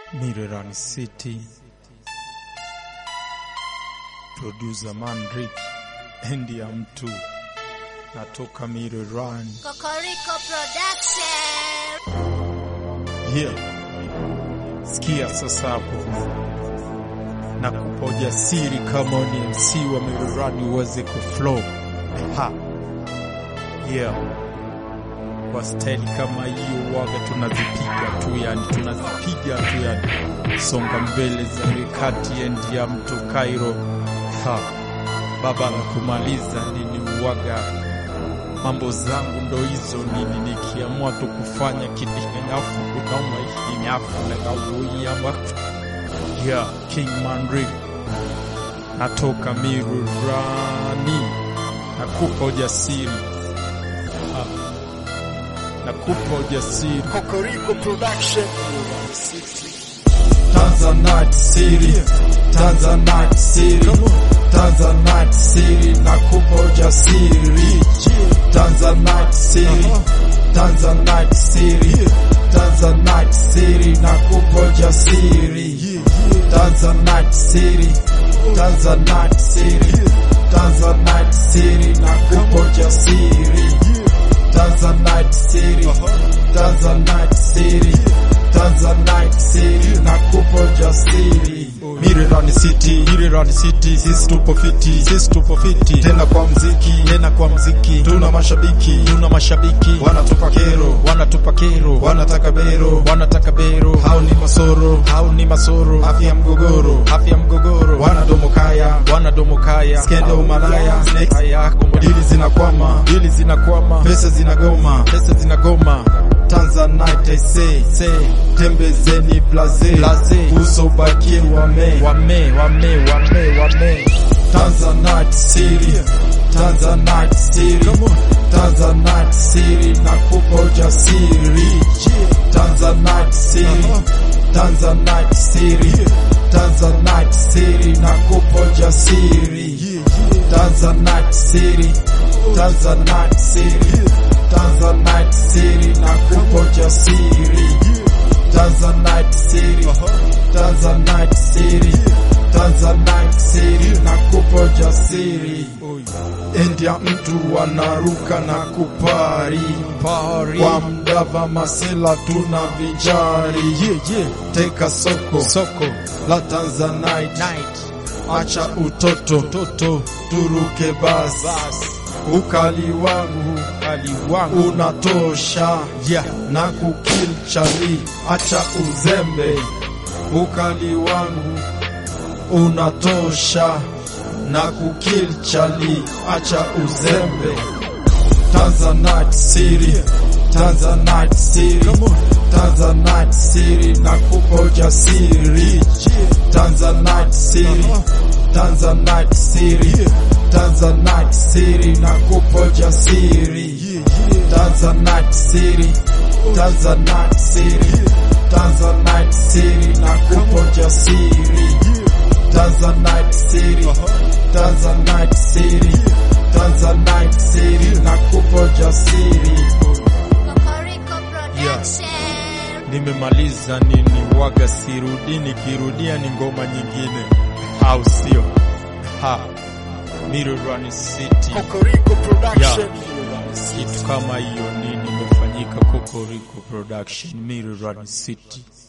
Mirerani City, producer Mandrick endi ya mtu natoka Mirerani. Kokoriko Production. Yeah. Sikia sasa hapo na kupa ujasiri kama ni MC wa Mirerani uweze kuflow. Ha. Yeah. Kwa staili kama hiyo waga tunazipiga tu yani, tunazipiga tu yani, songa mbele za mikati endi ya mtu Cairo. Ha. Baba la kumaliza nini waga mambo zangu ndo hizo nini, nikiamua tu kufanya kidinyafu kunauma ikinyafu legauiama yeah, King Mandrick natoka Mirurani, nakupa ujasiri Ah, nakupa ujasiri Kokoriko Production. Tanzanite City, Tanzanite City, Tanzanite City, nakupa ujasiri. Tanzanite City, Tanzanite City, Tanzanite City, nakupa ujasiri. Tanzanite City, Tanzanite City, Tanzanite City, nakupa ujasiri. Tanzanite City, Tanzanite City, Tanzanite City, nakupa ujasiri. Mirerani City, Mirerani City, sisi tupo fiti, sisi tupo fiti, tena kwa mziki, tena kwa mziki, tuna mashabiki, tuna mashabiki, wanatupa kero, wanatupa kero, wanataka bero, wanataka bero, hao ni masoro, hao ni masoro, afya mgogoro, afya mgogoro, wanadomo kaya, wanadomo kaya, skendo umalaya, snakes haya, dili zinakwama, dili zinakwama, pesa zinagoma, pesa zinagoma, Tanzanite I say, say, tembezeni blaze, blaze, uso bakie wame, wame, wame, wame, wame. Tanzanite City, Tanzanite City, Tanzanite City, nakupa ujasiri. Tanzanite City, Tanzanite City, Tanzanite City, nakupa ujasiri. Tanzanite City, Tanzanite City, Tanzanite City, nakupa ujasiri. Tanzanite City, Tanzanite City, Tanzanite City, nakupa ujasiri. Endia mtu wanaruka na kupari kwa mdava masela tuna vijari yeah, yeah. Teka soko, soko la Tanzanite acha utoto toto, turuke basi ukali wangu ukali wangu unatosha yeah. na kukil chali acha uzembe ukali wangu unatosha na kukil chali acha uzembe Tanzanite City Tanzanite City Tanzanite City nakupa ujasiri Tanzanite City Tanzanite City Tanzanite City nakupa ujasiri Tanzanite City Tanzanite City Tanzanite City nakupa ujasiri Tanzanite City Tanzanite City Tanzanite City nakupa ujasiri Kokoriko Production. Nimemaliza nini waga, sirudi, nikirudia ni ngoma nyingine, au sio? Ha, Mirerani City Kokoriko ya Production. kitu kama hiyo nini imefanyika Kokoriko Production, Mirerani City.